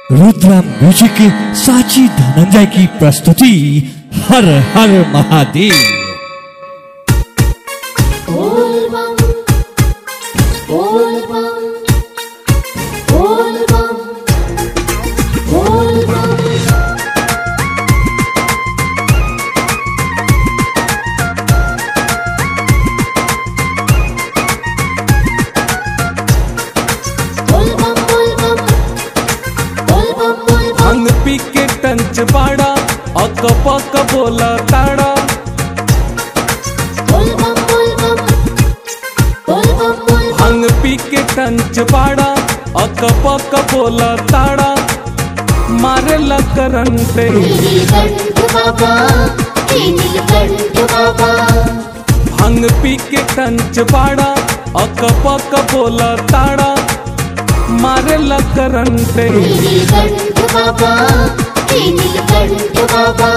Rudra music की साची धनंजय की प्रस्तुति हर हर महादेव बोल बम बोल बम बोल बम बोल बम बोल बम बोल बम बोल बम बोल बम हंग पी के टंच बाड़ा अक पक बोला ताड़ा बोल बम बोल बम बोल बम बोल बम हंग पी के टंच बाड़ा अक पक बोला ताड़ा मारे ला करंट नीलकंठ बाबा हे नीलकंठ बाबा हंग पी के टंच बाड़ा अक पक बोला ताड़ा मारे ला करंट नीलकंठ बाबा हे नीलकंठ बाबा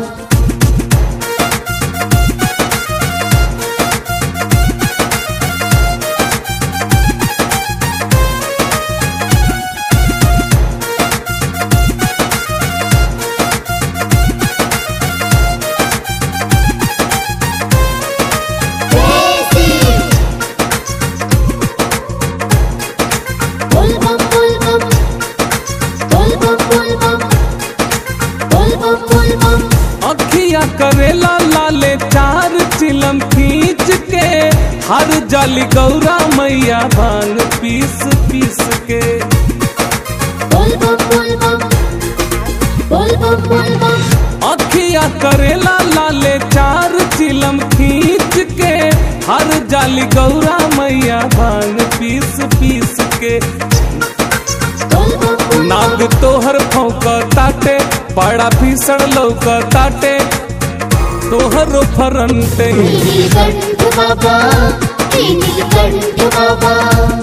बोल बम बोल बम बोल बम बोल बम बोल बम बोल बम अखिया करेला लाले चार चिलम खींच के हर जाली गौरा मैया भांग पीस पीस के बोल बम बोल बम बोल बम बोल बम अखिया करेला लाले चार चिलम खींच के हर जाली गौरा मैया भांग पीस पीस के बोल बम बोल नाग तोहर फौक ताटे बड़ा भीषण लौक ताटे तोहर फरंटे नीलकंठ बाबा हे नीलकंठ बाबा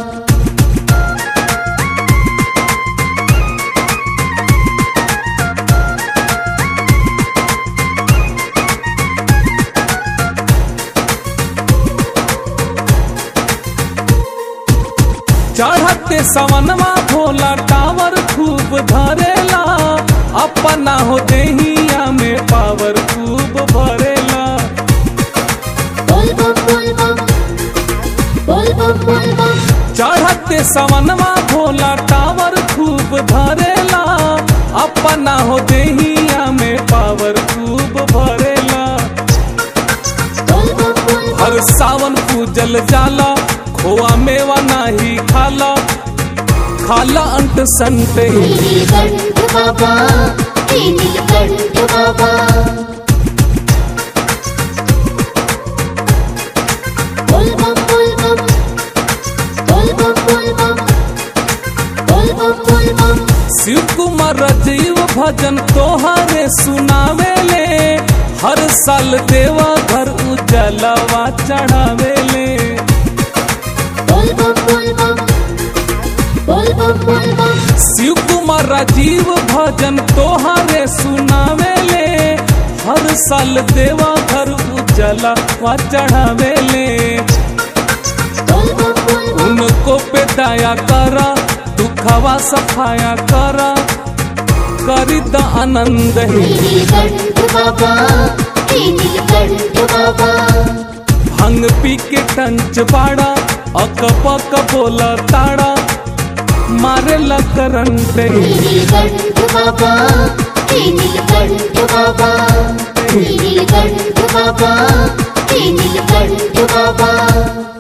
चढ़ते सवनवा भोला टावर खूब धरेला अपना हो देहिया में पावर खूब भरेला बोल बम बोल बम बोल बम बोल बम चढ़ते सवनवा भोला टावर खूब धरेला अपना हो देहिया में पावर खूब भरेला बोल बम बोल बम हर सावन पूजल जाला खोआ मेवा नाही खाला खाला अंट संटे नीलकंठ बाबा हे नीलकंठ बाबा बोल बम बोल बम बोल बम बोल बम बोल बम बोल बम शिव कुमार जीव भजन तोहरे सुनावेले हर साल देवा घर उजलवा चढ़ावेले बोल बम बोल बम बोल बम बोल बम शिव कुमार राजीव भजन तोहरे सुनावेले हर साल देवा घर उजलवा चढ़ावेले बोल बम बोल बम उनको पे दया करा दुखवा सफाया करा करी द आनंद ही नीलकंठ बाबा हे नीलकंठ बाबा भंग पी के टंच बाड़ा अक पक बोला ताड़ा मारे ला करंट नीलकंठ बाबा हे नीलकंठ बाबा नीलकंठ बाबा हे नीलकंठ बाबा